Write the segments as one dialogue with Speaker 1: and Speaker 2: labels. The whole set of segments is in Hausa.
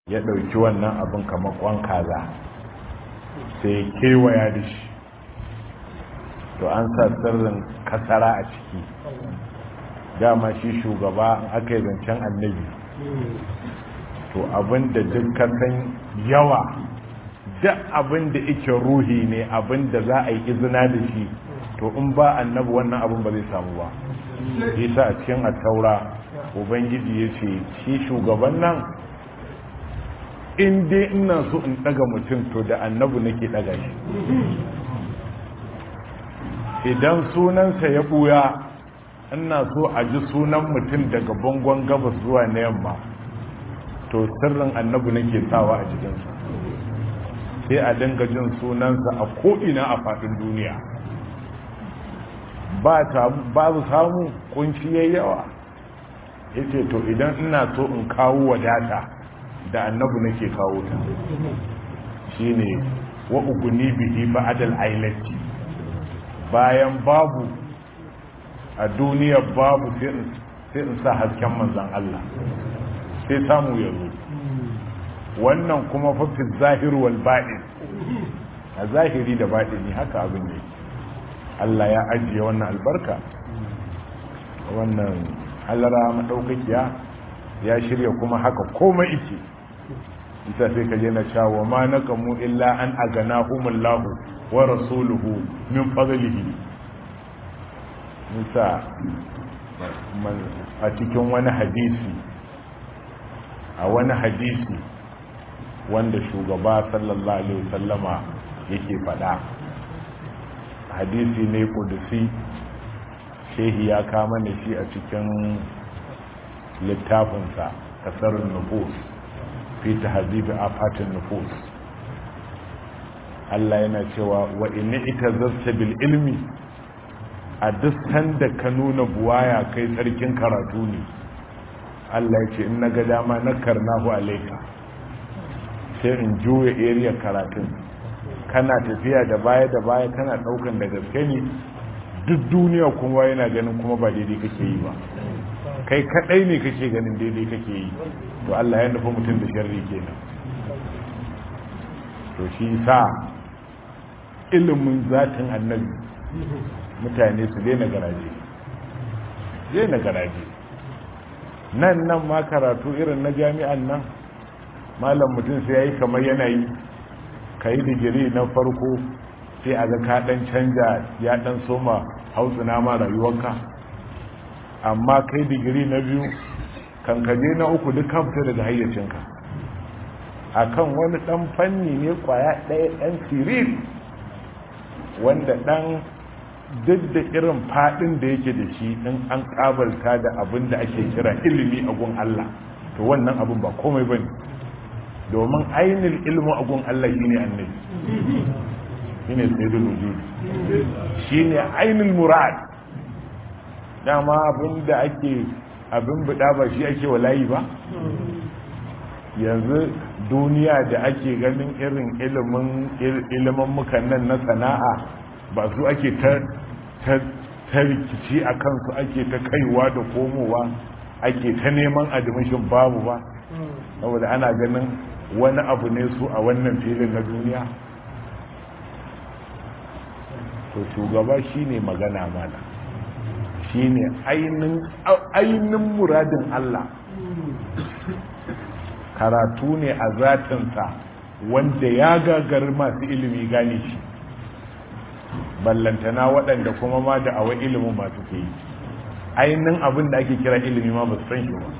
Speaker 1: ya ɗauki wannan abin kamar kwan kaza sai ya kewaya da shi to an sa sirrin kasara a ciki dama shi shugaba in aka yi zancen annabi to abin da duk san yawa duk abin da ike ruhi ne abin da za a yi izina da shi to in ba annabi wannan abin ba zai samu ba isa a cikin attaura ubangiji ya ce shi shugaban nan in dai ina so in daga mutum to da annabi nake daga shi idan sunansa ya buya ina so a ji sunan mutum daga bangon gabas zuwa na yamma to sirrin annabi nake sawa a cikinsa sai a dinga jin sunansa a ko'ina a faɗin duniya ba su samu kunci yawa ya ce to idan ina so in kawo wadata da annabi nake kawo ta shi ne wa uguni bihi ba'adal ailati bayan babu a duniyar babu sai in sa hasken manzan Allah sai samu ya zo wannan kuma fafi zahir wal baɗin a zahiri da baɗini haka abin ne Allah ya ajiye wannan albarka wannan halara maɗaukakiya ya shirya kuma haka komai ike ita sai ka je na cewa ma nakamu illa an aganahumullahu wa rasuluhu min fadlihi nisa a cikin wani hadisi a wani hadisi wanda shugaba sallallahu alaihi wasallama yake faɗa hadisi ne kudusi shehi ya kama da shi a cikin littafinsa kasar nufus fi tahzibi afatin nufus Allah yana cewa wa inni ita zarta bil ilmi a duk sanda ka nuna buwaya kai sarkin karatu ne Allah ya ce in naga dama na karnahu alaika sai in juya area karatun kana tafiya da baya da baya kana daukan da gaske ne duk duniya kuma yana ganin kuma ba daidai kake yi ba kai kadai ne kake ganin daidai kake yi to Allah ya nufi mutum da sharri kenan to shi sa ilimin zatin annabi mutane su daina garaje daina garaje nan nan ma karatu irin na jami'an nan malam mutum sai ya yi kamar yanayi ka yi digiri na farko sai a ga ka dan canja ya dan soma hausuna ma rayuwarka amma kai digiri na biyu kan kaje na uku duk kan fita daga hayyacinka akan wani dan fanni ne kwaya ɗaya ɗan siriri wanda dan duk da irin fadin da yake da shi in an kabalta da abin da ake kira ilimi a gun Allah to wannan abin ba komai bane domin ainihin ilmu a gun Allah shine annabi shine sayyidul wujud shine ainihin murad dama abin da ake abin buɗa ba shi ake walayi ba yanzu duniya da ake ganin irin ilimin ilimin mukan nan na sana'a ba su ake ta ta rikici a kansu ake ta kaiwa da komowa ake ta neman admission babu ba saboda ana ganin wani abu ne su a wannan filin na duniya to shugaba shine magana mana shine ainihin muradin Allah karatu ne a zatinsa wanda ya gagar masu ilimi gane shi ballantana waɗanda kuma ma da awa ilimin masu ke yi ainihin abin da ake kira ilimi ma ba su san shi ba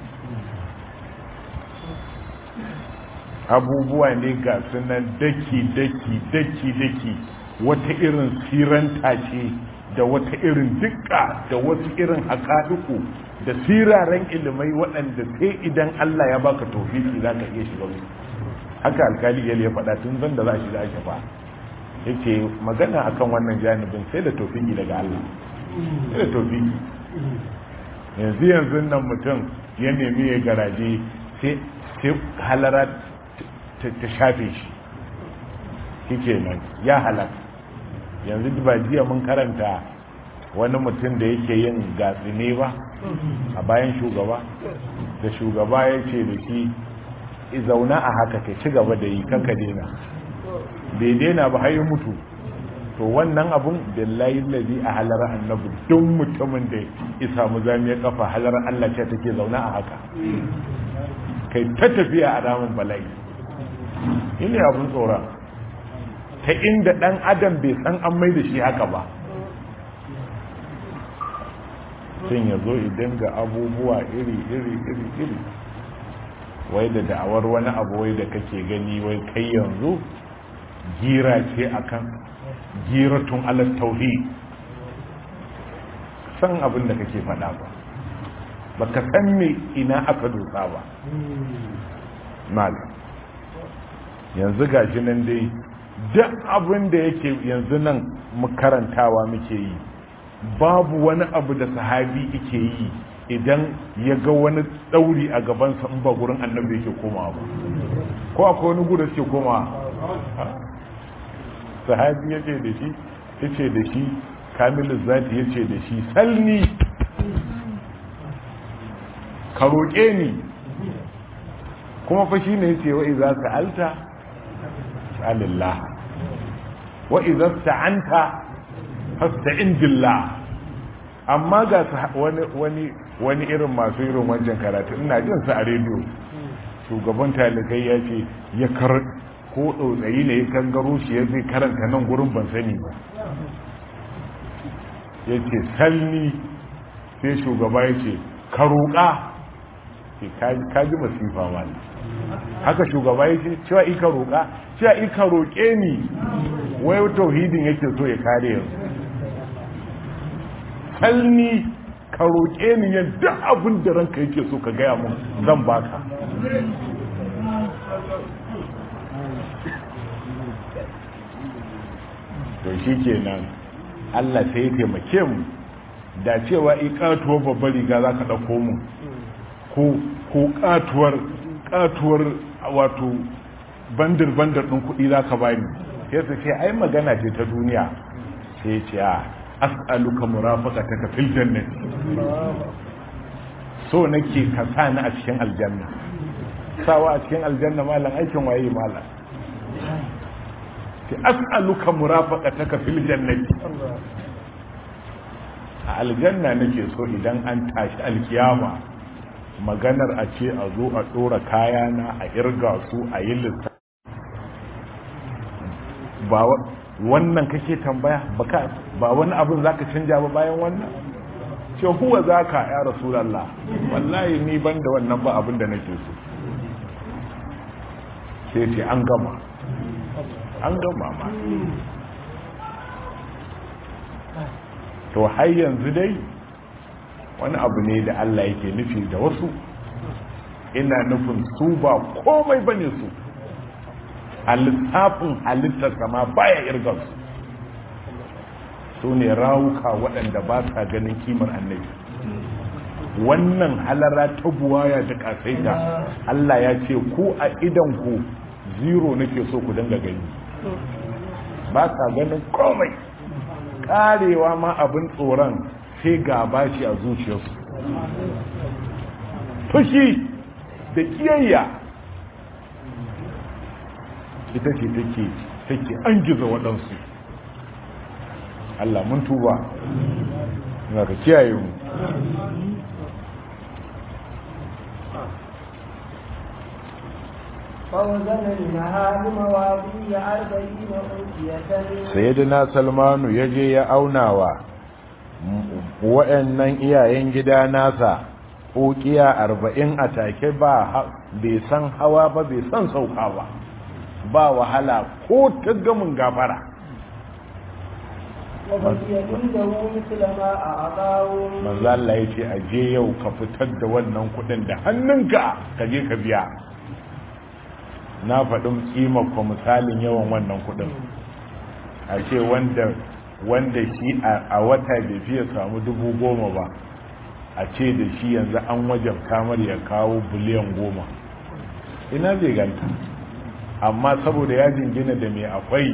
Speaker 1: abubuwa ne ga sunan daki daki daki daki wata irin siranta ce da wata irin dukka da wasu irin haƙaɗuku da siraren ilimai waɗanda sai idan Allah ya baka tofiki za ka iya shiga su haka alkali ya faɗa tun zan da za a shiga ake fa yake magana akan wannan janibin sai da tofiki daga Allah sai da tofiki yanzu yanzu nan mutum ya nemi ya garaje sai halara ta shafe shi kike nan ya halaka yanzu ba jiya mun karanta wani mutum da yake yin gatsine ba a bayan shugaba da shugaba ya ce da shi zauna a haka kai ci gaba da yi kanka daina bai daina ba har ya mutu to wannan abun billahi ladhi a halar annabi duk mutumin da ya samu zamiyar kafa halar Allah ce take zauna a haka kai ta tafiya a ramin bala'i ina abun tsora ta inda dan adam bai san an mai da shi haka ba sun ya zo idan ga abubuwa iri iri iri iri wai da da'awar wani abu wai da kake gani wai kai yanzu gira ce akan giratun ala tauhid san abin da kake faɗa ba baka san me ina aka dosa ba malam yanzu gashi nan dai duk abin da yake yanzu nan makarantawa muke yi babu wani abu da sahabi yake yi idan ya ga wani ɗauri a gabansa in ba gurin annabi yake komawa ba ko akwai wani gudu suke komawa sahabi ya ce da shi ya ce da shi kamilu zati ya ce da shi salni ka roƙe ni kuma fa shi ne ya ce wa'i za ka alta alillah wa'i za ta anta fasta indillah amma ga wani wani wani irin masu irin wancan karatu ina jin su a rediyo shugaban talikai ya ce ya kar ko tsautsayi ne ya kangaro shi ya zai karanta nan gurin ban sani ba ya ce salni sai shugaba ya ce ka roƙa ka ji masifa mali haka shugaba ya ce cewa ika roƙa cewa ika roƙe ni wai tauhidin yake so ya kare yanzu salni ka roƙe ni yadda abin da ranka yake so ka gaya mun zan baka to shi kenan Allah sai ya taimake mu da cewa ikatuwar babbar riga za ka ɗauko mu ko katuwar katuwar wato bandar-bandar ɗin kuɗi za ka bani sai su ce ai magana ce ta duniya sai ce a as'aluka murafaka ta kafil jannat so nake ka sa ni a cikin aljanna sawa a cikin aljanna malam aikin waye malam ce as'aluka murafaqataka fil jannati a aljanna nake so idan an tashi alkiyama maganar a ce a zo a dora kayana a irga su a yi lissa ba wannan kake tambaya baka ba wani abin zaka canja ba bayan wannan ce huwa zaka ya rasulullah wallahi ni banda wannan ba abin da nake so sai ce an gama an gama ma to har yanzu dai wani abu ne da Allah yake nufi da wasu ina nufin su ba komai bane su a lissafin halittar sama baya irgar su su ne rawuka waɗanda ba sa ganin kimar annabi wannan halara ta buwaya da kasaita Allah ya ce ku a idan ku zero nake so ku dinga gani ba sa ganin komai karewa ma abin tsoron sai gaba shi a zuciyarsu fushi da kiyayya ita ce take take an gizo waɗansu Allah mun tuba ga ka kiyaye mu sayyidina salmanu ya je ya aunawa waɗannan iyayen gida nasa ƙoƙiya arba'in a take ba bai san hawa ba bai san sauka ba ba wahala ko ta gamin gafara manzala ya ce a je yau ka fitar da wannan kudin da hannunka ka je ka biya na faɗin ƙima ko misalin yawan wannan kudin a ce wanda wanda shi a wata bai fiye samu dubu goma ba a ce da shi yanzu an wajen kamar ya kawo biliyan goma ina zai ganta amma saboda ya jingina da mai akwai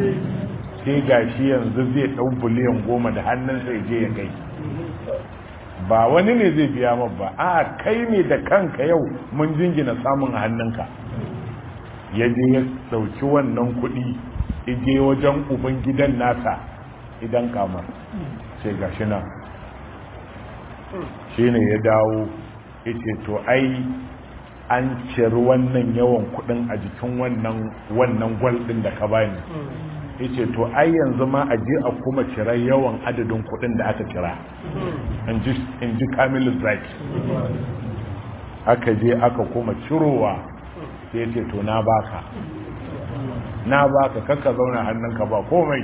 Speaker 1: sai ga shi yanzu zai ɗau biliyan goma da hannunsa ya je ya kai ba wani ne zai biya ma ba a kai ne da kanka yau mun jingina samun a hannunka ya je ya dauki wannan kuɗi ije wajen uban gidan nasa idan kamar sai gashi nan shi ne ya dawo ita to ai an ciri wannan yawan kudin a jikin wannan wannan gwal din da ka bani yace to ai yanzu ma a je a kuma cira yawan adadin kudin da aka cira in ji kamilu zaki aka je aka kuma cirowa sai yace to na baka na baka kakka zauna hannunka ba komai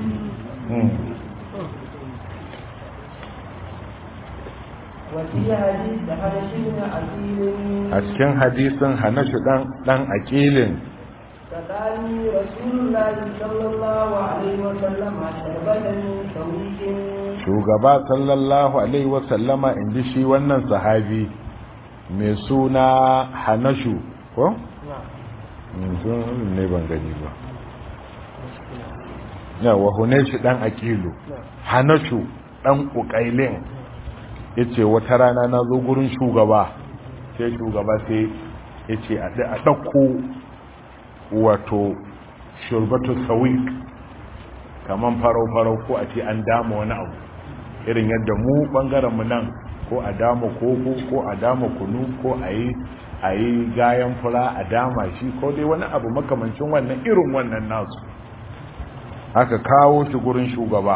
Speaker 1: a cikin hadisin hanashu dan akilin
Speaker 2: فقالي رسول الله صلى الله عليه وسلم شربة سويق
Speaker 1: shugaba sallallahu alaihi wasallama in ji shi wannan sahabi mai suna hanashu ko? ne ban gani ba yawa hune shi dan akilu hanashu dan kukailin ya ce wata rana na zo gurin shugaba sai shugaba sai ya ce a ɗauko wato shurbatu sawik kaman farau-farau ko a ce an dama wani abu irin yadda mu bangaren mu nan ko a dama koko ko a dama kunu ko a yi a yi gayan fura a dama shi ko dai wani abu makamancin wannan irin wannan nasu aka kawo shi gurin shugaba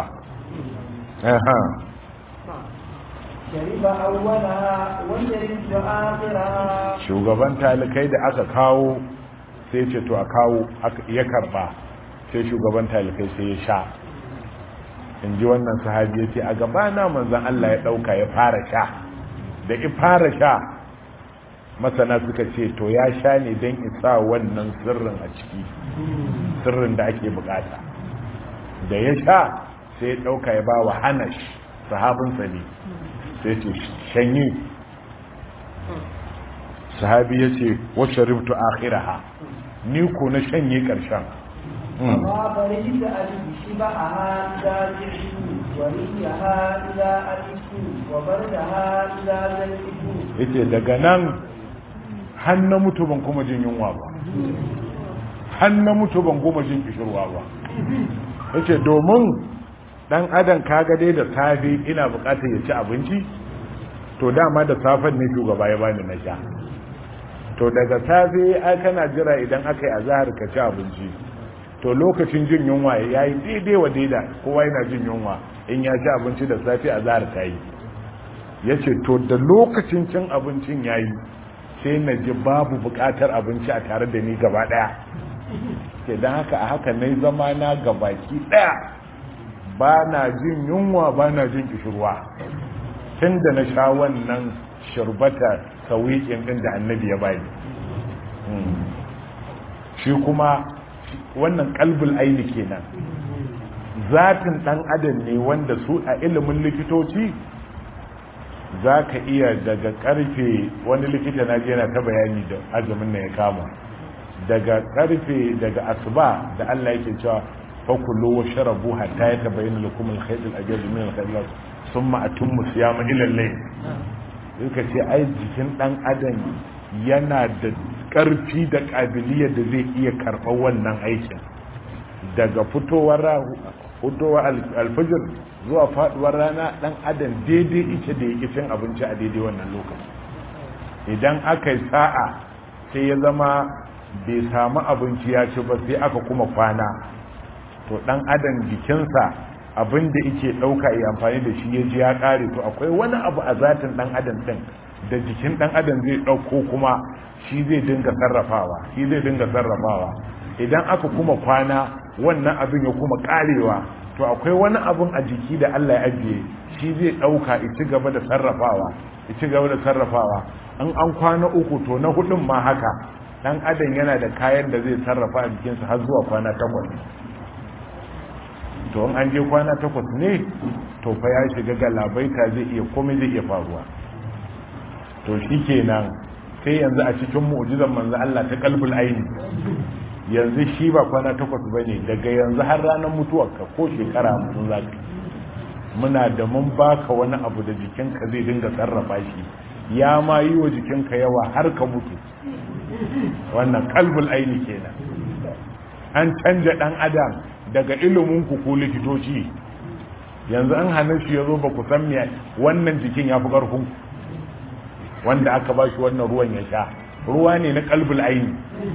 Speaker 2: شرب أولها وشربت آخرها
Speaker 1: shugaban talikai da aka kawo sai ce to a kawo ya karba sai shugaban talikai sai ya sha in ji wannan sahabi ya ce a gabana manzan Allah ya ɗauka ya fara sha da ya fara sha masana suka ce to ya sha ne don isa wannan sirrin a ciki sirrin da ake bukata da ya sha sai ya ɗauka ya ba wa hanash sahabinsa ne sai ce shanyi sahabi ya ce wacce ribtu akhiraha ni ko na shanye ƙarshen
Speaker 2: ما فرجت أجد شبعها إذا جئت وريها إذا أتيت وبردها إذا زلت
Speaker 1: yace daga nan har na mutu ban kuma jin yunwa ba har na mutu ban kuma jin kishirwa ba yace domin dan adam kaga dai da safe ina bukatar ya ci abinci to dama da safen ne shugaba ya bani na sha to daga safe ai kana jira idan aka yi azahar ka ci abinci to lokacin jin yunwa ya yi daidai wa daida kowa yana jin yunwa in ya ci abinci da safe azahar ta yi ya ce to da lokacin cin abincin ya yi sai na ji babu bukatar abinci a tare da ni gaba daya ke don haka a haka na zama na gabaki daya ba na jin yunwa ba na jin kishirwa tun da na sha wannan shirbata sauyiƙin ɗin da annabi ya bani shi kuma wannan kalbul aini kenan zatin ɗan adam ne wanda su a ilimin likitoci za ka iya daga karfe wani likita na yana ta bayani da azumin na ya kama daga karfe daga asuba da Allah yake cewa fakulu wa sharabu hatta ya tabayyana lakum al-khayt al-abyad min al-khayt al thumma atimmu siyama ila al-layl yake ce ai jikin dan adam yana da karfi da kabiliyar da zai iya karɓar wannan aikin daga fitowar fitowar alfajir zuwa faduwar rana dan adam daidai ita da yake cin abinci a daidai wannan lokaci idan aka yi sa'a sai ya zama bai samu abinci ya ci ba sai aka kuma kwana to dan adam jikinsa abin da yake dauka ya amfani da shi ya ji ya kare to akwai wani abu a zatin dan adam din da jikin dan adam zai dauko kuma shi zai dinga sarrafawa shi zai dinga sarrafawa idan aka kuma kwana wannan abin ya kuma karewa to akwai wani abin a jiki da Allah ya ajiye shi zai dauka ya ci gaba da sarrafawa ya ci gaba da sarrafawa an an kwana uku to na hudun ma haka dan adam yana da kayan da zai sarrafa a jikinsa har zuwa kwana takwas to in an je kwana takwas ne to fa ya shiga galabaita zai iya komai zai iya faruwa to shi kenan sai yanzu a cikin mu'jizan manzo Allah ta kalbul aini yanzu shi ba kwana takwas bane daga yanzu har ranar mutuwarka ko shekara mutum zaka muna da mun baka wani abu da jikinka zai dinga sarrafa shi ya ma yi wa jikinka yawa har ka mutu wannan kalbul aini kenan an canja dan adam daga ilimin ku ko likitoci yanzu an hana shi ya zo ba ku san me wannan jikin ya fi ƙarfin wanda aka ba shi wannan ruwan ya sha ruwa ne na kalbul aini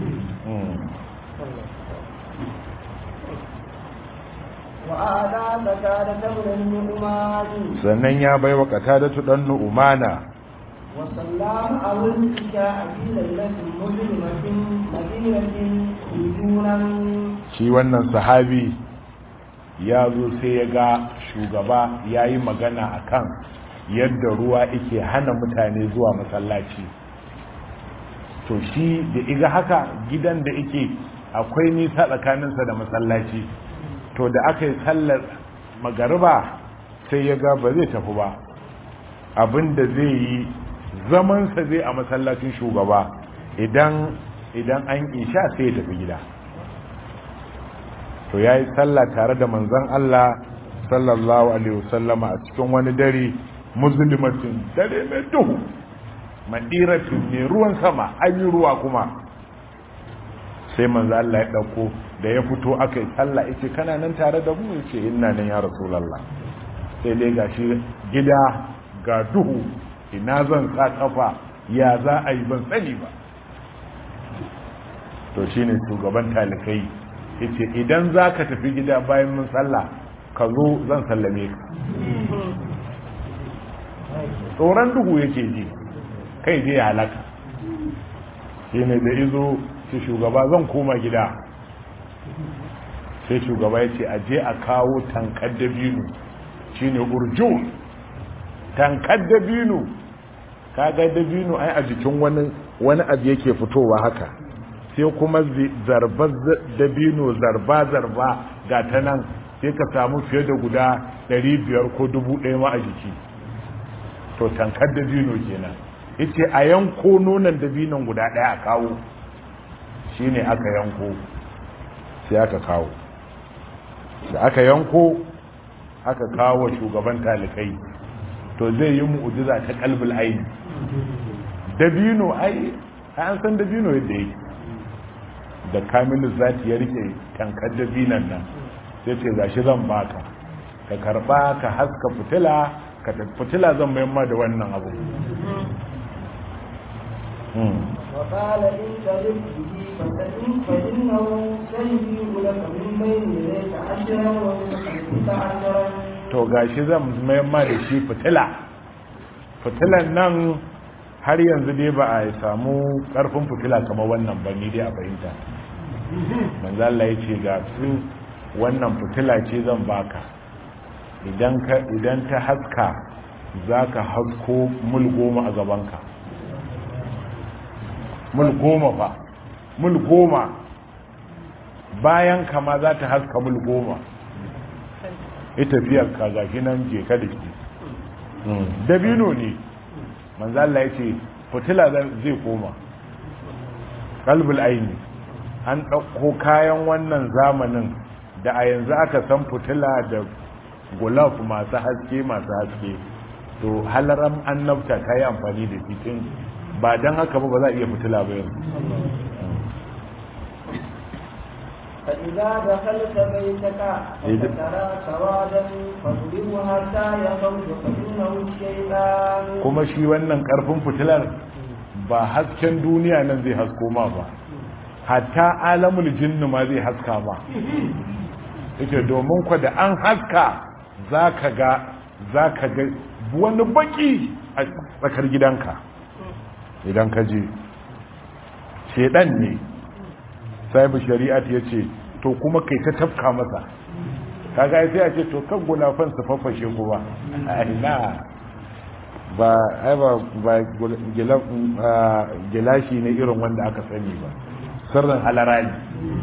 Speaker 2: وآتى زكاة ابن النعمان
Speaker 1: sannan ya bai wa katadatu dan nu'mana
Speaker 2: وسلام أو الإشاء في ليلة مظلمة مدينة دجونا
Speaker 1: shi wannan sahabi ya zo sai ya ga shugaba ya yi magana akan yadda ruwa ike hana mutane zuwa masallaci to shi da iga haka gidan da ike akwai nisa tsakaninsa da masallaci to da aka yi sallar magariba sai ya ga ba zai tafi ba abinda zai yi zamansa zai a masallacin shugaba idan idan an isha sai ya tafi gida to ya yi sallah tare da manzan Allah sallallahu alaihi wasallama a cikin wani dare musulmatin dare mai duhu madiratin ne ruwan sama an yi ruwa kuma sai manzan Allah ya ɗauko da ya fito aka yi sallah ya ce kana nan tare da mu ya ce ina nan ya rasulallah sai dai ga shi gida ga duhu ina zan sa kafa ya za a yi ban sani ba to shine shugaban talikai yace idan za ka tafi gida bayan mun sallah ka zo zan sallame ka tsoron duhu yake ji kai zai halaka shine da izo ce shugaba zan koma gida sai shugaba ya ce aje a kawo tankar dabino shine urjun tankar dabino kaga dabino ai a jikin wani wani abu yake fitowa haka sai kuma zarba dabino zarba zarba ga ta nan sai ka samu fiye da guda 500 ko 1000 ma a jiki to tankar dabino kenan yace a yanko nonon dabinon guda daya a kawo shine aka yanko sai aka kawo da aka yanko aka kawo shugaban talikai to zai yi mu'ujiza ta kalbul aini dabino ai an san dabino yadda yake da kamilu zati ya rike tankar dabinan nan sai ce gashi zan baka ka karba ka haska fitila ka fitila zan mayamma da wannan abu
Speaker 2: وقال إن تلف به فإن فإنه سيجيب لك من بين يديك عشرا ومن خلفك عشرا
Speaker 1: to gashi zan mayamma da shi fitila fitilan nan har yanzu dai ba a samu karfin fitila kamar wannan ba ni dai a fahimta manzo Allah ya ce ga su wannan fitila ce zan baka idan ka idan ta haska zaka hasko mul goma a gabanka mul goma fa mul goma bayan kama za ta haska mul goma ita biyar ka gashi nan je ka da shi dabino ne manzo Allah ya ce fitila zai koma kalbul aini an ɗauko kayan wannan zamanin da a yanzu aka san fitila da gulaf masu haske masu haske to halaran annabta ta yi amfani da fitin ba don haka ba ba za a iya fitila ba yanzu
Speaker 2: فإذا دخلت بيتك فترى سوادا فاضربه حتى يخرج فإنه الشيطان
Speaker 1: kuma shi wannan karfin fitilar ba hasken duniya nan zai hasko ma ba hatta alamul jinnu ma zai haska ma yake domin ku da an haska zaka ga zaka ga wani baki a tsakar gidanka idan ka je shedan ne sahibu shari'at ya ce to kuma kai ta tafka masa kaga sai a ce to kan gulafan su fafashe ku ba ina ba ai ba ba gilashi ne irin wanda aka sani ba sirrin halarani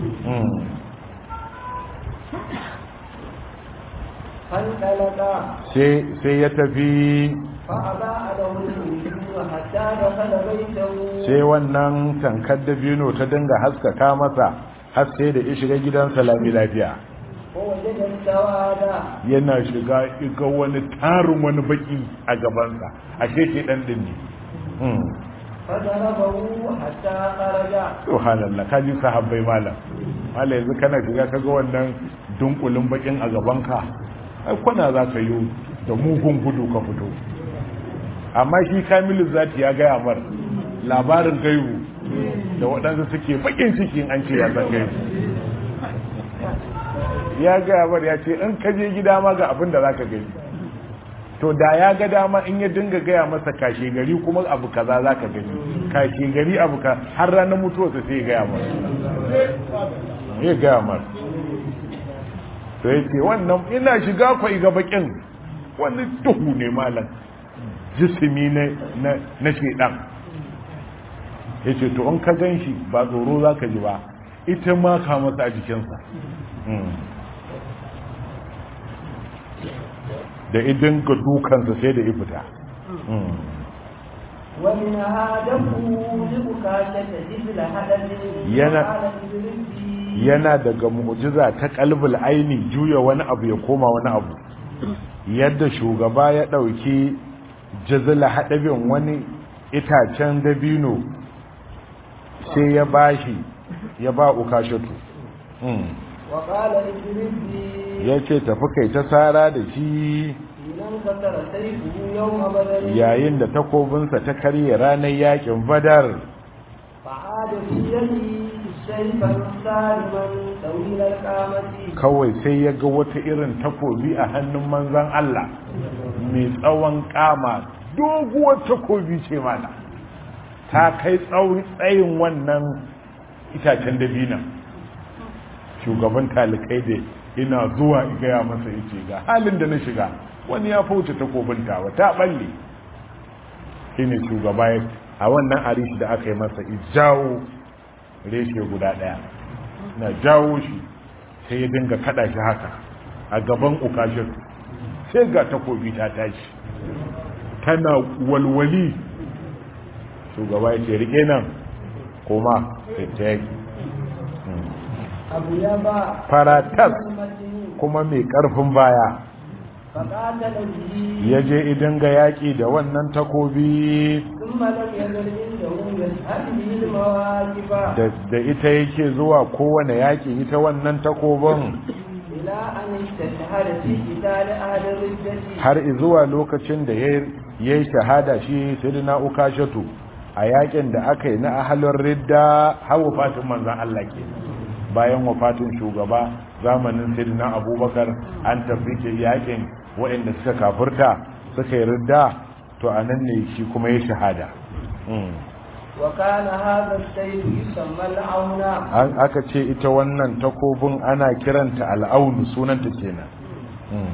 Speaker 2: فانطلقا
Speaker 1: sai ya tafi
Speaker 2: فأضاء له الوجود حتى دخل بيته
Speaker 1: sai wannan tankar dabino ta dinga haskaka masa har sai da ya shiga gidansa lami lafiya
Speaker 2: ووجد السواد
Speaker 1: yana shiga iga wani tarin wani baki a gabansa ashe shi dan din ne Hmm.
Speaker 2: فضربه حتى خرج
Speaker 1: subhanallah ka ji sahabbai malam malam yanzu kana shiga ka ga wannan dunkulin bakin a gabanka ai kwana za ka yi da mugun gudu ka fito amma shi kamilu zati ya gaya mar labarin gaibu da waɗansu suke bakin cikin an ce ya san gaibu ya gaya mar ya ce in ka je gida ma ga abin da za ka gani to da ya ga dama in ya dinga gaya masa kashe gari kuma abu kaza za ka gani kashe gari abu ka har ranar mutuwarsa sai ya gaya masa ya gaya masa to ya ce wannan ina shiga kwai ga bakin wani duhu ne malam jisimi na na na shedan ya ce to in ka gan shi ba tsoro za ka ji ba ita ma ka masa a jikinsa Mm. da idin ga dukansa sai da ifita
Speaker 2: ومنها دفعه لبكاشة إذ لحدث
Speaker 1: ينا-
Speaker 2: وقال إبليس
Speaker 1: yana daga mu'jiza ta kalbul aini juya wani abu ya koma wani abu yadda shugaba ya ɗauki jazila haɗabin wani itacen dabino sai ya bashi ya ba ukashatu Mm.
Speaker 2: وقال إبليس
Speaker 1: ya ce tafi kai ta sara da shi
Speaker 2: حين انكسر سيفه يوم بدر
Speaker 1: yayin da takobinsa ta karye ranar yakin badar
Speaker 2: فعاد في يده سيفا سالما طويل القامة
Speaker 1: kawai sai ya ga wata irin takobi a hannun manzan Allah mai tsawon kama doguwar takobi ce mana ta kai tsawon tsayin wannan itacen dabina shugaban talikai da ina zuwa gaya masa yace ga halin da na shiga wani ya fauce takobin tawa ta balle shine shugaba ya a wannan arishi da aka yi masa ijawo reshe guda daya na jawo shi sai ya dinga kada shi haka a gaban ukashin sai ga takobi ta tashi tana walwali shugaba ya ce rike nan koma sai ta yaki
Speaker 2: أبو يبا
Speaker 1: faratas
Speaker 2: المدني
Speaker 1: kuma mai karfin baya
Speaker 2: فقاتل به
Speaker 1: ya je idan ga yaƙi da wannan takobi
Speaker 2: ثم لم يزل عنده يسأل به المواقف
Speaker 1: da da ita yake zuwa kowane yaƙi ita wannan takobin
Speaker 2: إلى أن استشهد في قتال أهل الردة
Speaker 1: har zuwa lokacin da ya yi shahada shi sayyidina ukashatu a yakin da aka yi na ahalin ridda har wafatin manzan Allah ke bayan wafatin shugaba zamanin sayyidina abubakar an tafi ke yakin waɗanda suka kafurta suka yi ridda to a nan ne shi kuma ya shahada Mm.
Speaker 2: وكان هذا السيف يسمى العون
Speaker 1: an aka ce ita wannan takobin ana kiranta al'aunu sunanta kenan Mm.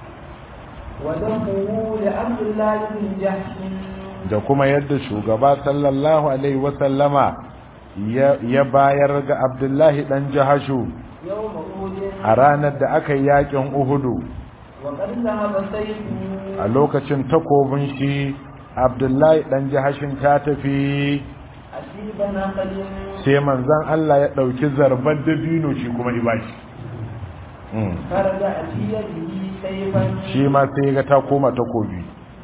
Speaker 2: ودمه لعبد الله بن جحش
Speaker 1: da kuma yadda shugaba sallallahu alaihi wasallama ya ya bayar ga abdullahi dan jahashu
Speaker 2: يوم أود
Speaker 1: a ranar da aka yi yakin uhudu
Speaker 2: وقد ذهب سيفه
Speaker 1: a lokacin takobin shi abdullahi dan jahashin ta tafi
Speaker 2: أسيب نخل
Speaker 1: sai manzan Allah ya ɗauki zarbar dabino shi kuma ibashi Mm.
Speaker 2: فرجع في يده سيفا
Speaker 1: shi ma sai ya ga ta koma takobi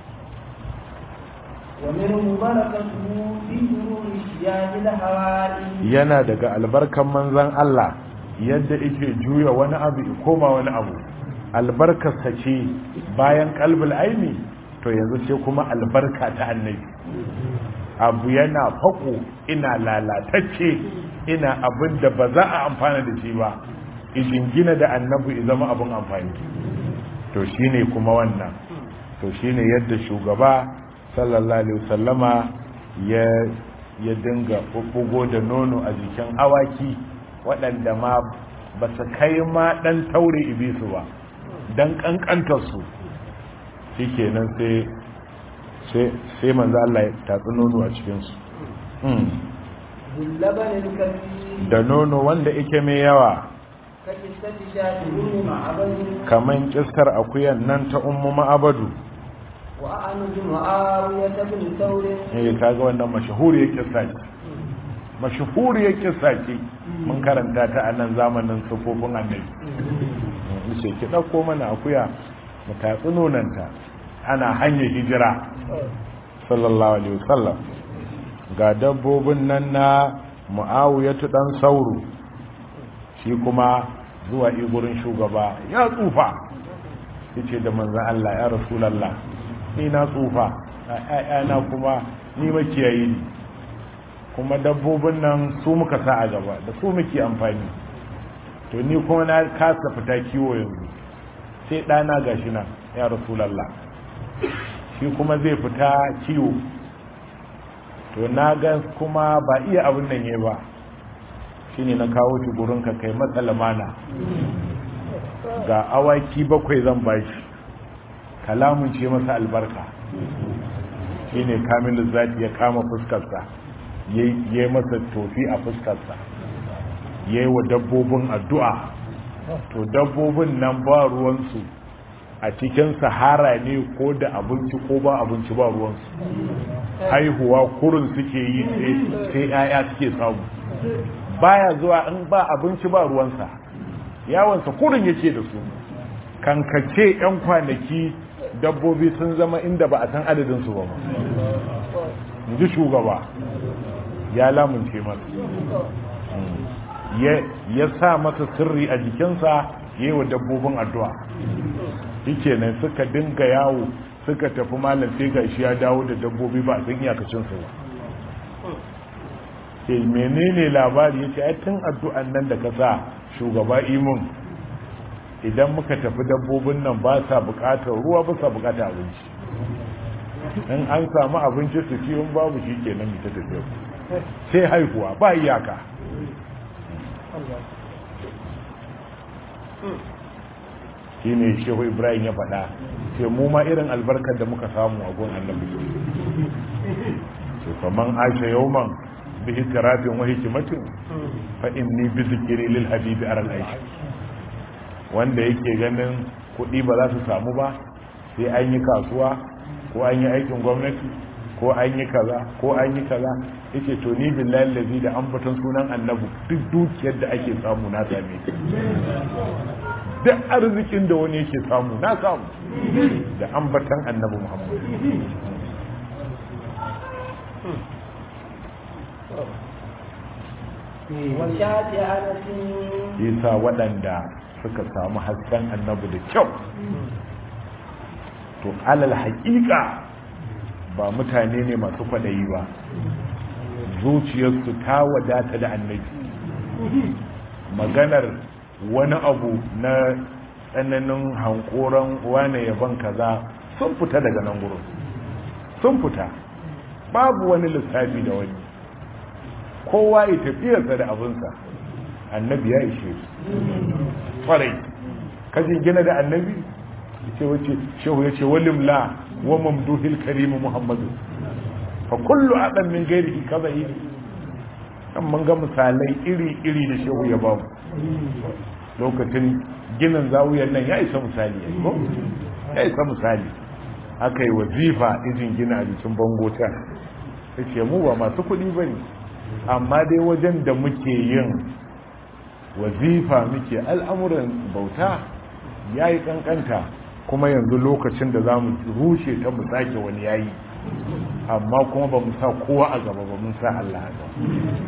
Speaker 2: ومنه بركته في دروع الشياه الهوائي
Speaker 1: yana daga albarkan manzan Allah yadda ike juya wani abu ya koma wani abu albarkarsa ce bayan kalbul aini to yanzu sai kuma albarka ta annabi abu yana fako ina lalatacce ina abin da ba za a amfana da shi ba gina da annabi ya zama abin amfani to shine kuma wannan to shine yadda shugaba sallallahu alaihi wasallama ya ya dinga bubbugo da nono a jikin awaki waɗanda ma ba su kai ma ɗan taure ibisu ba don ƙanƙantarsu shi kenan sai sai manzo Allah ya tatsi nono a cikinsu
Speaker 2: باللبن الكثير
Speaker 1: da nono wanda ike mai yawa
Speaker 2: كقصة شاة أم معبد
Speaker 1: kaman kistar akuyan nan ta ummu ma'abadu
Speaker 2: وأعنز معاوية بن ثور
Speaker 1: eh kaga wannan mashahuriyar kissa ce mashahuriyar kissa ce mun karanta ta a nan zamanin sufofin annabi ce ki ɗauko mana akuya mu tatsi nonanta ana hanyar hijira sallallahu alaihi wasallam ga dabbobin nan na mu'awiyatu dan sauru shi kuma zuwa igurin shugaba ya tsufa yace da manzon Allah ya rasulullah ni na tsufa na kuma ni makiyayi ne kuma dabbobin nan su muka sa a gaba da su muke amfani to ni kuma na kasa fita kiwo yanzu sai ɗana gashi nan ya rasulallah shi kuma zai fita kiwo to na ga kuma ba iya abin nan ya ba shi ne na kawo shi gurinka kai matsala mana ga awaki bakwai zan bashi kalamun ce masa albarka shi ne kamilu zati ya kama fuskarsa ya yi masa tofi a fuskarsa ya yi wa dabbobin addu'a to dabbobin nan ba ruwansu a cikin sahara ne ko da abinci ko ba abinci ba ruwansu haihuwa kurin suke yi sai ‘ya'ya suke samu baya zuwa in ba abinci ba ruwansa yawansa kurin yake da su kankace ‘yan kwanaki dabbobi sun zama inda ba a san adadinsu ba ba ji shugaba ya lamunce masa ya sa masa sirri a jikinsa ya yi wa dabbobin addu'a yake nan suka dinga yawo suka tafi malam sai ga shi ya dawo da dabbobi ba a san iyakacinsu ba ke menene labari ya ce ai tun addu'an nan da ka sa shugaba imun idan muka tafi dabbobin nan ba sa bukatar ruwa ba sa bukatar abinci in an samu abinci su ci in babu shi kenan mu ta tafiya sai haihuwa ba iyaka shi ne shehu ibrahim ya faɗa ce mu ma irin albarkar da muka samu a gun annabi ce faman aisha yauman bi hikarafin wa hikimatin fa inni bi zikiri lil habibi aral aisha wanda yake ganin kuɗi ba za su samu ba sai an yi kasuwa ko an yi aikin gwamnati ko an yi kaza ko an yi kaza yake to ni billahi lazi da ambaton sunan annabi duk dukiyar da ake samu na same ta duk arzikin da wani yake samu na samu da ambatan annabi muhammad isa waɗanda suka samu hasken annabi da kyau to alal haƙiƙa ba mutane ne masu kwaɗayi ba zuciyarsu ta wadata da annabi maganar wani abu na tsananin hankoron wane yaban kaza sun fita daga nan gurin sun fita babu wani lissafi da wani kowa ya tafiyarsa da abinsa annabi ya ishe su kwarai kajin gina da annabi ce wace shehu ya ce walim la wa mamduhil karim muhammadu fa kullu adan min gairihi kaza yi kan mun ga misalai iri iri da shehu ya bamu lokacin ginin zawiyar nan ya isa misali ya ko ya isa misali aka yi wazifa izin gina a jikin bango ta ce mu ba masu kuɗi ba ne amma dai wajen da muke yin wazifa muke al'amuran bauta ya yi ƙanƙanta kuma yanzu lokacin da za mu rushe ta mu sake wani yayi amma kuma ba mu sa kowa a gaba ba mun sa Allah a gaba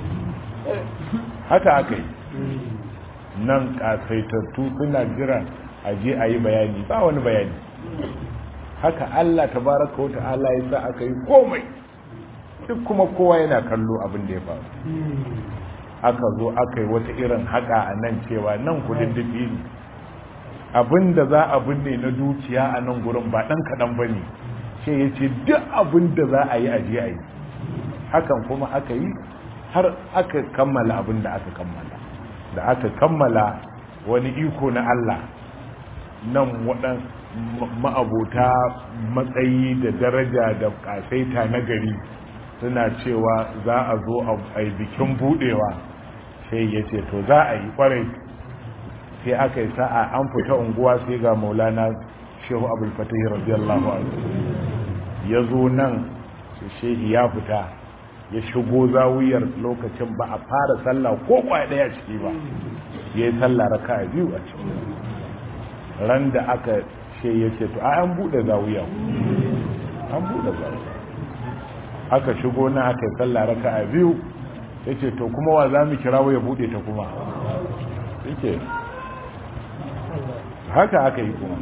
Speaker 1: haka aka yi nan kasaitattu suna jira a je a yi bayani ba wani bayani haka Allah tabaraka wa ta'ala ya sa aka yi komai duk kuma kowa yana kallo abin da ya faru aka zo aka yi wata irin haka a nan cewa nan kudin dubi ne abin da za a binne na dukiya a nan gurin ba ɗan kaɗan ba ne ce ya ce duk abin da za a yi a je a yi hakan kuma aka yi har aka kammala abin da aka kammala da aka kammala wani iko na Allah nan waɗan ma'abota matsayi da daraja da ƙasaita na gari suna cewa za a zo a yi bikin buɗewa sai ya ce to za a yi ƙwarai sai aka yi sa'a an fita unguwa sai ga maulana shehu abulfatahi radiyallahu anhu ya zo nan shehi ya fita ya shigo zawiyar lokacin ba a fara sallah ko kwaya daya ciki ba ya yi sallah raka biyu a ciki ran da aka ce ya ce to an buɗe zawiya an buɗe zawiya aka shigo na aka yi sallah raka a biyu ya ce to kuma wa za mu kirawo ya buɗe ta kuma yake haka aka yi kuma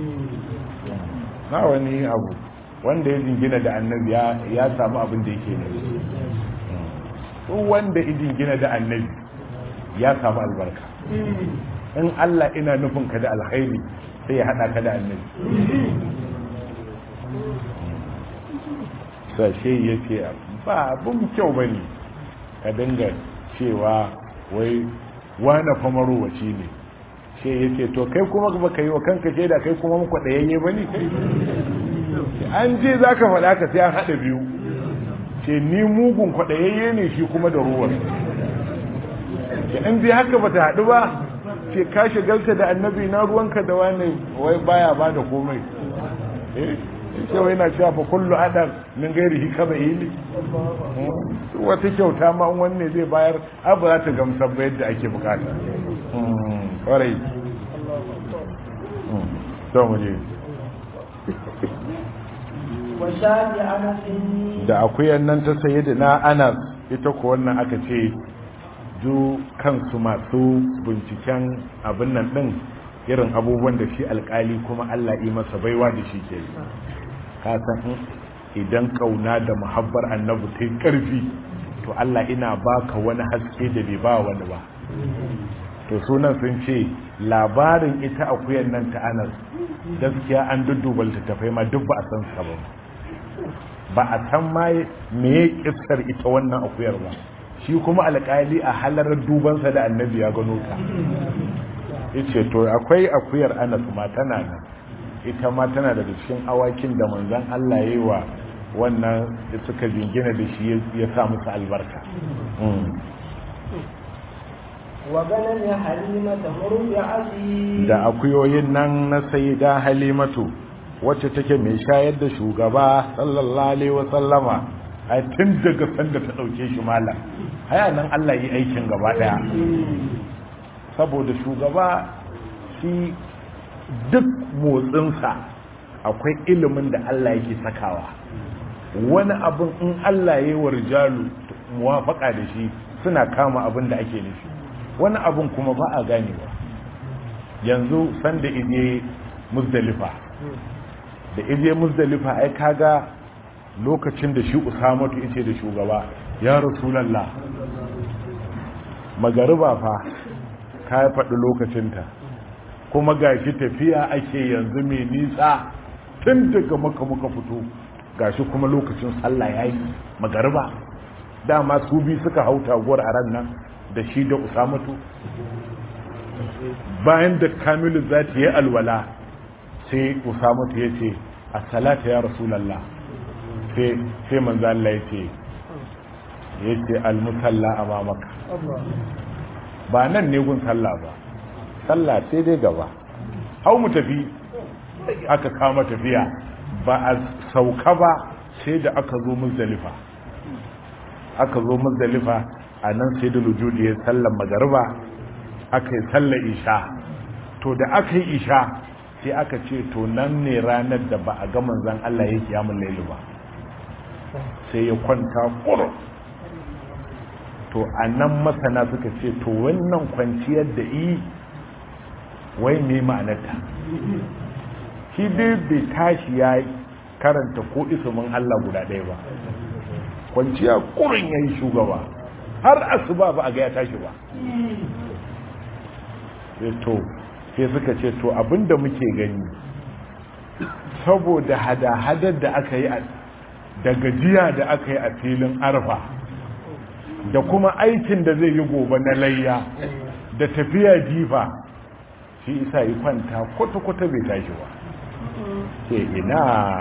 Speaker 1: na wani abu wanda ya jingina da annabi ya samu abin da yake ne duk wanda ya jingina da annabi ya samu albarka in Allah ina nufin ka da alkhairi sai ya hada ka da annabi sashe ya ce ba abin kyau ba ne ka dinga cewa wai wane famarowaci ne ce ya ce to kai kuma ba ka yi wa kanka shaida kai kuma mu kwaɗayayye ba ne kai an je za ka faɗa ka sai an haɗa biyu ce ni mugun kwaɗayayye ne shi kuma da ruwan ce in zai haka ba ta haɗu ba ce ka shigalta da annabi na ruwanka da wani wai baya ba da komai eh ce wai na cewa fa kullu adam min gairi hikama ili wata kyauta ma wanne zai bayar abu za ta gamsar ba yadda ake bukata kwarai to mu je da akuyan nan ta sayi da na anas ita ko wannan aka ce ju kansu masu binciken abin nan din irin abubuwan da shi alkali kuma Allah yi masa baiwa da shi ke ka san idan kauna da muhabbar annabi ta karfi to Allah ina baka wani haske da bai ba wani ba to sunan sun ce labarin ita akuyan nan ta anas gaskiya an dudduba littattafai ma duk ba a san sa ba ba a san ma me kissar ita wannan akuyar ba shi kuma alƙali a halarar dubansa da annabi ya gano ta yace to akwai akuyar anas ma tana nan ita ma tana daga cikin awakin da manzon Allah yayi wa wannan da suka jingina da shi ya sa musu albarka da akuyoyin nan na sayyida halimatu wacce take mai shayar da shugaba sallallahu alaihi wa sallama a tun daga sanda ta dauke shi malam haya nan Allah yi aikin gaba daya saboda shugaba shi duk motsinsa akwai ilimin da Allah yake sakawa wani abin in Allah ya yi wa rijalu muwafaka da shi suna kama abin da ake nufi wani abin kuma ba a ganewa yanzu sanda ije muzdalifa da ije muzdalifa ai kaga lokacin da shi usamatu ice da shugaba ya rasulallah magariba fa ka faɗi lokacinta kuma gashi tafiya ake yanzu mai nisa tun daga maka muka fito gashi kuma lokacin sallah ya yi magariba dama su bi suka hau taguwar a ran nan da shi da usamatu bayan da kamilu za ta yi alwala sai usamatu ya ce a salata ya rasulallah sai manzo Allah ya ce ya ce almusalla a mamaka ba nan ne gun sallah ba sallah sai dai gaba hau mu tafi aka kama tafiya ba a sauka ba sai da aka zo muzdalifa aka zo muzdalifa a nan sai da lujudi ya sallan magariba aka yi sallar isha to da aka yi isha sai aka ce to nan ne ranar da ba a ga manzan Allah ya kiyamun lailu ba sai ya kwanta ƙuru to a nan masana suka ce to wannan kwanciyar da yi wai me ma'anarta shi dai bai tashi ya karanta ko isumin Allah guda ɗaya ba kwanciya kurin ya yi shugaba har asuba ba a ga ya tashi ba to sai suka ce to abinda muke gani saboda hada-hadar da aka yi da gajiya da aka yi a filin arfa da kuma aikin da zai yi gobe na layya da tafiya jifa shi isa yi kwanta kwata-kwata bai tashi ba ke ina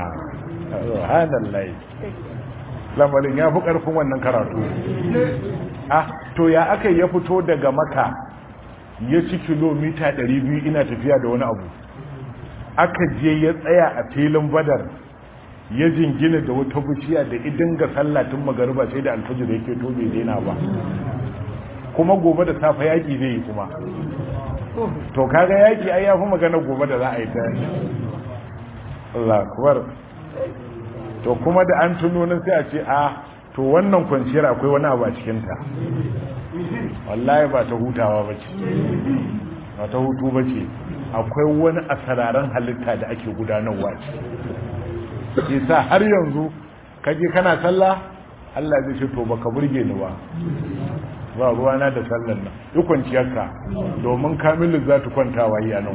Speaker 1: lai lamarin ya fi ƙarfin wannan karatu ah to ya aka ya fito daga maka ya ci kilomita 200 ina tafiya da wani abu aka je ya tsaya a filin badar ya jingina da wata bishiya da idin ga sallatin magariba sai da alfajir yake to bai daina ba kuma gobe da safa yaƙi zai yi kuma to kaga yaki ai yafi magana gobe da za a yi ta Allah akbar to kuma da an tuno nan sai a ce a to wannan kwanciyar akwai wani abu a cikin ta wallahi ba ta hutawa bace ba ta hutu bace akwai wani asararan halitta da ake gudanarwa ce isa har yanzu kaje kana sallah Allah zai ce to baka burge ni ba ba ruwana da sallan nan yi kwanciyarka domin kamilin za ta kwantawa yi a nan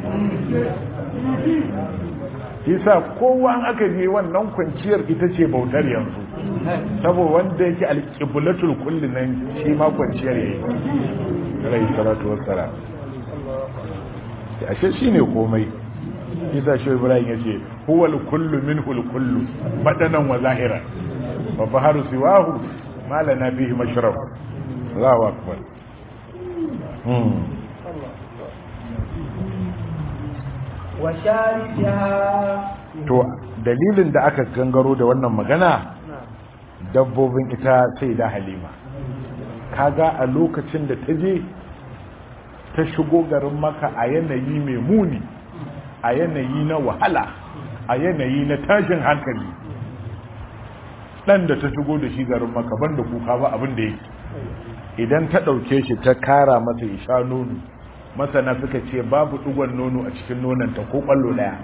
Speaker 1: isa kowa an aka je wannan kwanciyar ita ce bautar yanzu saboda wanda yake alƙiblatul kulli nan shi ma kwanciyar yayi rai salatu wassalam ashe shine komai isa shi ibrahim yace huwal kullu minhu kullu badanan wa zahiran wa baharu siwahu ma lana fihi mashrab Allahu akbar hmm
Speaker 2: wa shariha
Speaker 1: to dalilin da aka gangaro da wannan magana dabbobin ita sai da halima kaga a lokacin da ta je ta shigo garin maka a yanayi mai muni a yanayi na wahala a yanayi na tashin hankali dan da ta shigo da shi garin maka banda kuka ba abin da yake idan ta ɗauke shi ta kara masa isha nono masana suka ce babu ɗigon nono a cikin nonanta ko ƙwallo ɗaya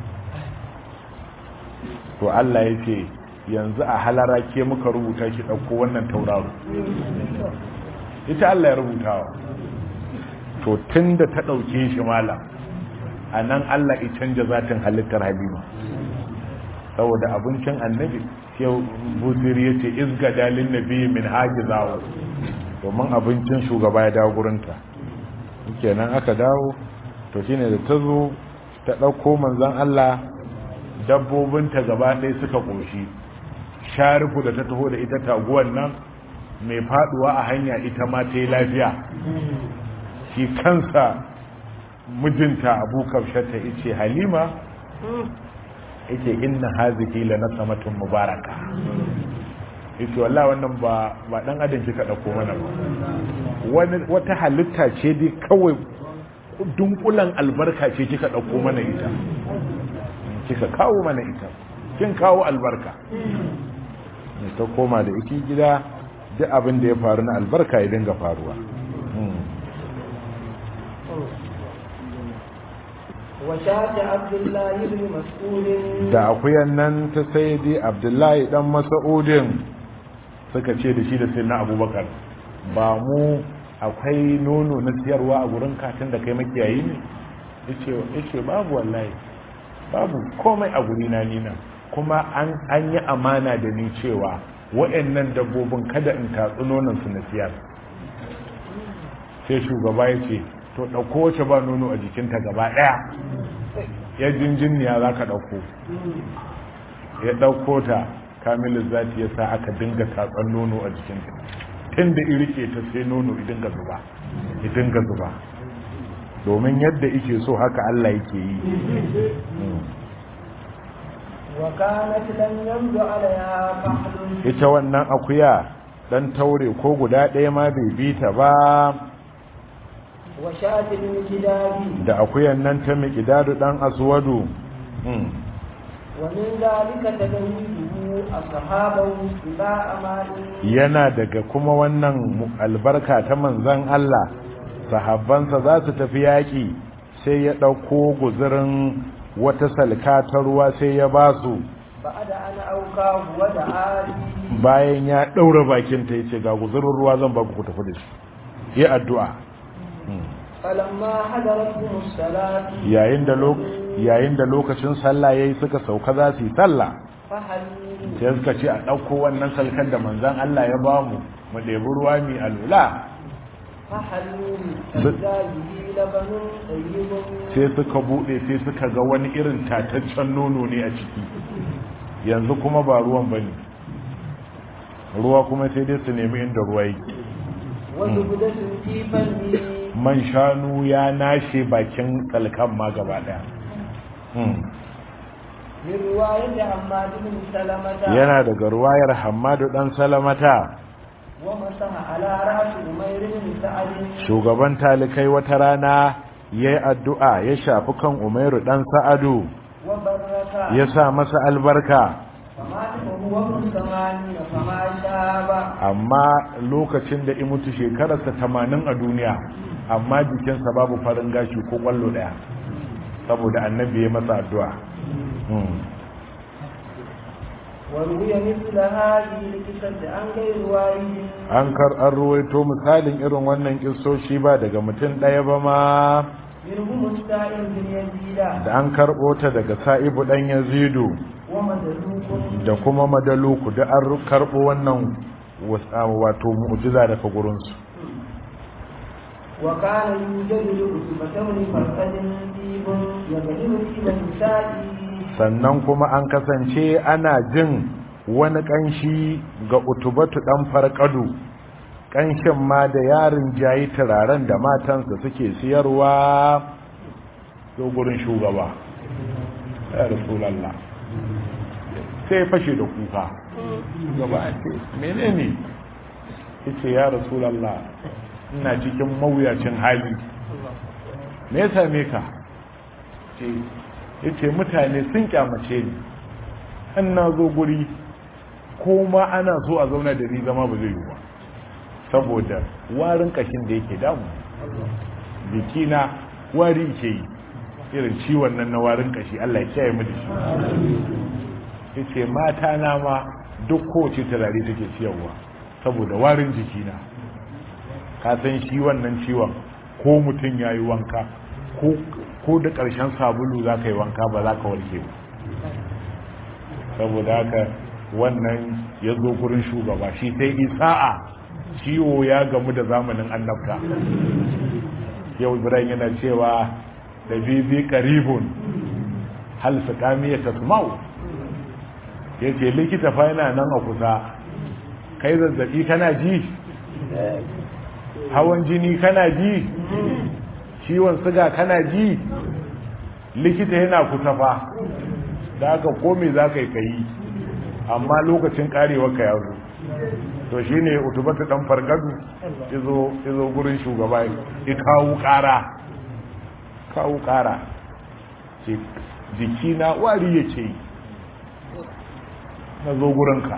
Speaker 1: to Allah ya ce yanzu a halara ke muka rubuta shi ɗauko wannan tauraro ita Allah ya rubutawa to tun da ta ɗauke shi mala a nan Allah ya canja zatin halittar halima saboda abincin annabi sai busiri ya ce izga dalin nabi min haji zawo domin abincin shugaba ya dawo gurinta kenan aka dawo to shine da ta zo ta ɗauko manzan Allah dabbobinta gaba ɗaya suka ƙoshi sharifu da ta taho da ita taguwan nan mai faduwa a hanya ita ma ta yi lafiya shi kansa mijinta abu kafshata ice halima yake inna hazihi la nasamatun mubaraka yake wallahi wannan ba ba dan adam kika dauko mana ba wani wata halitta ce dai kawai dunkulan albarka ce kika dauko mana ita kika kawo mana ita kin kawo albarka ta koma da iki gida duk abin da ya faru na albarka ya dinga faruwa da akuyan nan ta sayyidi abdullahi dan masa'udin suka ce da shi da sai na abubakar ba mu akwai nono na siyarwa a gurin katin da kai makiyayi ne yace babu wallahi babu komai a guri na nina kuma an yi amana da ni cewa waɗannan dabbobin kada in tatsi nonon su na siyar sai shugaba ya ce to ɗauko wace ba nono a jikinta gaba ɗaya ya jinjiniya za ka ɗauko ya ɗauko ta kamilu zati ya sa aka dinga tatsan nono a jikinta tun da irike ta sai nono idin ga zuba idin ga zuba domin yadda ike so haka Allah yake yi ita wannan akuya dan taure ko guda ɗaya ma bai bi ta ba da akuyan nan ta miƙidadu ɗan aswadu yana daga kuma wannan albarka ta manzan Allah sahabbansa za su tafi yaƙi sai ya ɗauko guzurin wata salka ta ruwa sai ya ba su bayan ya ɗaura bakinta ya ce ga guzurin ruwa zan ba ku tafi da shi yi addu'a yayin da lokacin sallah ya yi suka sauka za su yi sallah sai suka ce a ɗauko wannan salkan da manzan Allah ya ba mu mu ɗebi ruwa mai alula sai suka buɗe sai suka ga wani irin tataccen nono ne a ciki yanzu kuma ba ruwan ba ne ruwa kuma sai dai su nemi inda ruwa yake man shanu ya nashe bakin kalkan ma gaba daya yana daga ruwayar hamadu dan salamata shugaban talikai wata rana ya yi addu'a ya shafi kan umairu ɗan sa'adu
Speaker 2: وبرك
Speaker 1: ya sa masa albarka
Speaker 2: فمات وهو ابن ثمانين فما شاب
Speaker 1: amma lokacin da imutu shekararsa tamanin a duniya amma jikinsa babu farin gashi ko kwallo ɗaya saboda annabi ya masa addu'a Hmm.
Speaker 2: وروي مثل هذه القصة عن غير واحد
Speaker 1: an kar an ruwaito misalin irin wannan kissoshi ba daga mutum ɗaya ba ma
Speaker 2: منهم السائر بن يزيد
Speaker 1: da an karɓo ta daga sa'ibu ɗan yazidu
Speaker 2: ومدلوك
Speaker 1: da kuma madaluku da an karɓo wannan was- a, wato mu'jiza daga gurinsu
Speaker 2: وكان يوجد لعتبة بن فرقد طيب يغلب طيب النساء
Speaker 1: sannan kuma an kasance ana jin wani ƙanshi ga utubatu ɗan farƙadu ƙanshin ma da yarin jayi turaren da matansa suke siyarwa to gurin shugaba ya rasulallah sai fashe da kuka gaba a ce menene ya ce ya rasulallah ina cikin mawuyacin hali me ya same ka ce ya ce mutane sun kyamace ni an na zo guri ko ma ana so a zauna da ni zama ba zai yi ba saboda warin kashin da yake damu jikina wari ke yi irin ciwon nan na warin kashi Allah ya kiyaye mu da shi ya ce mata na ma duk kowace turare take ciyarwa saboda warin jikina ka san shi wannan ciwon ko mutum ya yi wanka ko ko da ƙarshen sabulu za ka yi wanka ba za ka warke ba saboda haka wannan ya zo gurin shugaba shi sai isa'a ciwo ya gamu da zamanin annabta yau ibrahim yana cewa da bibi karibun hal sakami ya tasmau ya ce likita fa yana nan a kusa kai zazzabi kana ji hawan jini kana ji ciwon siga kana ji likita yana kusa fa da aka kome za ka yi ka yi amma lokacin karewar ka yazo to shi ne utubatu dan fargadu izo gurin shugaba ya kawo kara kawo kara ce jikina wari ya ce na zo gurinka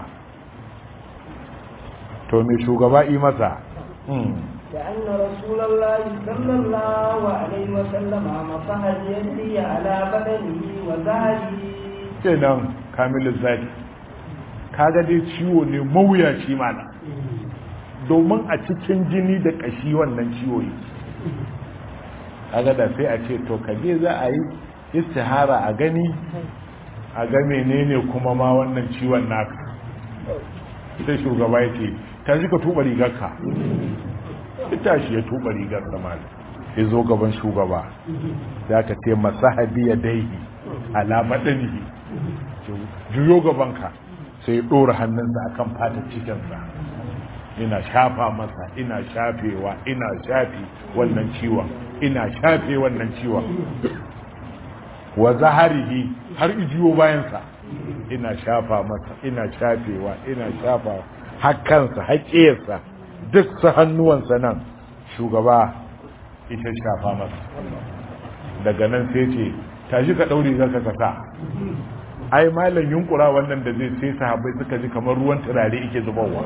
Speaker 1: to mai shugaba yi masa
Speaker 2: لأن رسول الله صلى الله عليه وسلم مسح بيده على بدنه وظهره
Speaker 1: kenan kamilin zaki kaga dai ciwo ne mawuyaci mana domin a cikin jini da kashi wannan ciwo yi kaga da sai a ce to kaje za a yi istihara a gani a ga menene kuma ma wannan ciwon naka ita shugaba ya ce ta ji ka tuba rigarka ita shi ya tuba rigar da ya zo gaban shugaba za ka ce masahabi ya daihi alama ɗanihi juyo gabanka sai ya ɗora hannunsa akan fatar cikinsa ina shafa masa ina shafewa ina shafe wannan ciwon ina shafe wannan ciwon wa zaharihi har ijiyo bayansa ina shafa masa ina shafewa ina shafa hakkansa haƙƙiyarsa duk su hannuwansa nan shugaba ita shafa masa daga nan sai ce tashi ka ɗauri zaka kasa ai malam yunkura wannan da zai sai sahabbai suka ji kamar ruwan turare yake zubarwa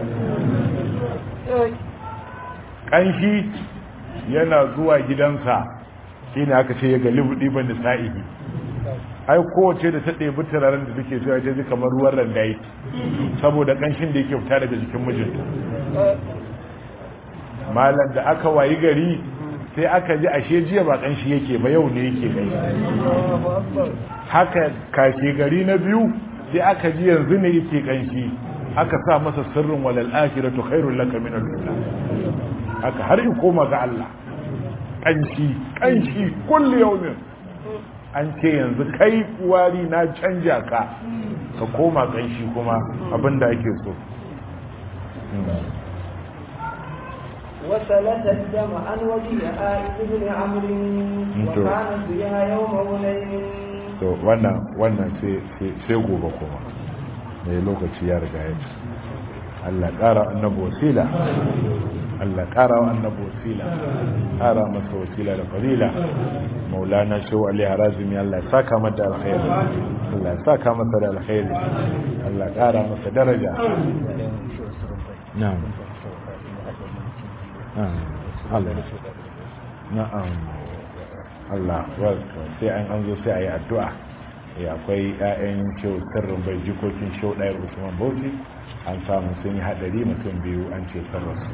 Speaker 1: kanshi yana zuwa gidansa shine aka ce ya galibu ɗiban nisa'ihi ai kowace da ta ɗebi turaren da take so ta ji kamar ruwan randayi saboda kanshin da yake fita daga jikin mijinta malam da aka wayi gari sai aka ji ashe jiya ba kanshi yake ba yau ne yake kai haka kashe gari na biyu sai aka ji yanzu ne yake kanshi aka sa masa sirrin walal akhiratu khairul laka min al-ula haka har in koma ga Allah kanshi kanshi kullu yawmin an ce yanzu kai wari na canja ka ka koma kanshi kuma abinda ake so
Speaker 2: وسلت الدم عن وجه آئذ بن عمرو وكان فيها يوم هنين
Speaker 1: to wannan wannan sai gobe kuma mai lokaci ya riga ya ci Allah ƙara annabi wasila Allah ƙara wa annabi wasila ƙara masa wasila da fadila maulana shehu ali harazimi Allah ya saka mata alkhairi Allah ya saka masa da alkhairi Allah ƙara masa daraja na'am Allah na'am Allah sai an an zo sai a yi addu'a ya akwai 'ya'yan shehu sirrin bai jikokin shehu ɗayar usman bauchi an samu sun yi haɗari mutum biyu an ce sarrafa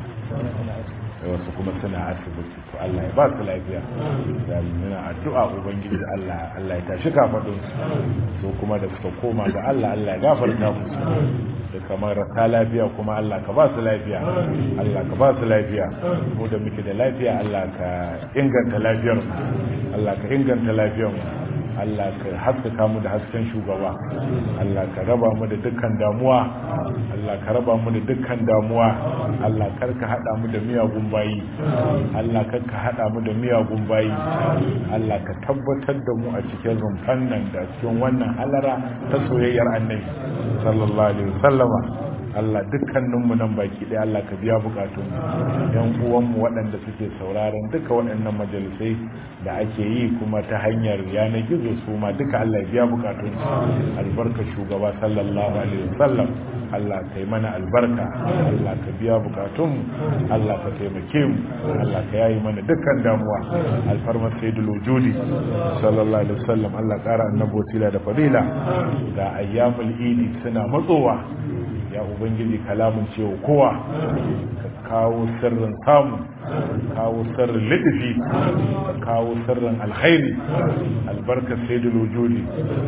Speaker 1: wasu kuma suna asibiti to Allah ya ba su lafiya da muna addu'a ubangiji Allah Allah ya tashi kafadun su kuma da suka koma ga Allah Allah ya gafarta musu da kamar rasa lafiya kuma Allah ka ba su lafiya Allah ka ba su lafiya mu da muke da lafiya Allah ka inganta lafiyar mu Allah ka inganta lafiyar mu Allah ka haskaka mu da hasken shugaba Allah ka raba mu da dukkan damuwa Allah ka raba mu da dukkan damuwa Allah kar ka hada mu da miyagun bayi Allah kar ka hada mu da miyagun bayi Allah ka tabbatar da mu a cikin rumfan nan da cikin wannan halara ta soyayyar annabi sallallahu alaihi wasallama Allah dukkaninmu nan baki ɗaya Allah ka biya bukatun yan uwanmu waɗanda suke sauraron duka waɗannan majalisai da ake yi kuma ta hanyar yanar gizo su ma duka Allah ya biya bukatun albarka shugaba sallallahu alaihi wasallam Allah ka yi mana albarka Allah ka biya bukatunmu Allah ka taimake mu Allah ka yayi mana dukkan damuwa alfarmar sayyidul wujudi sallallahu alaihi wasallam Allah ƙara annabi wasila da fadila ga ayyamul idi suna matsowa ya ubangiji kalamun cewa kowa ka kawo sirrin samu kawo sirrin liɗifi ka kawo sirrin alkhairi albarkar sayyidul wujudi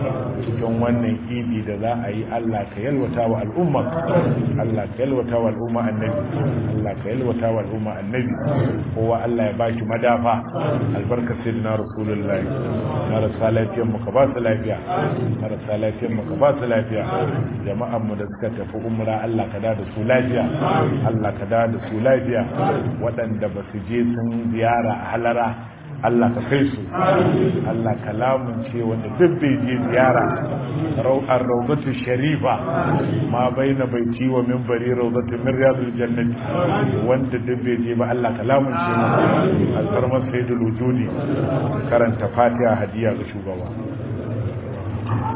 Speaker 1: cikin wannan idi da za a yi Allah ka yalwata wa al'umma Allah ka yalwata wa al'umma annabi Allah ka yalwata wa al'umma annabi kowa Allah ya baki madafa albarkar sayyidina rasulullahi marasa lafiyar mu ka ba su lafiya marasa lafiyar mu ka ba su lafiya jama'an mu da suka tafi umra Allah ka da da su lafiya Allah ka da da su lafiya waɗanda ba su je sun ziyara a halara Allah ka kai su Allah ka lamunce wanda duk bai je ziyara rau'ar rawdatu sharifa ma baina baiti wa minbari rawdatu min riyadil jannati wanda duk bai je ba Allah ka lamunce mu alfarmar sayyidul wujudi karanta fatiha hadiya ga shugaba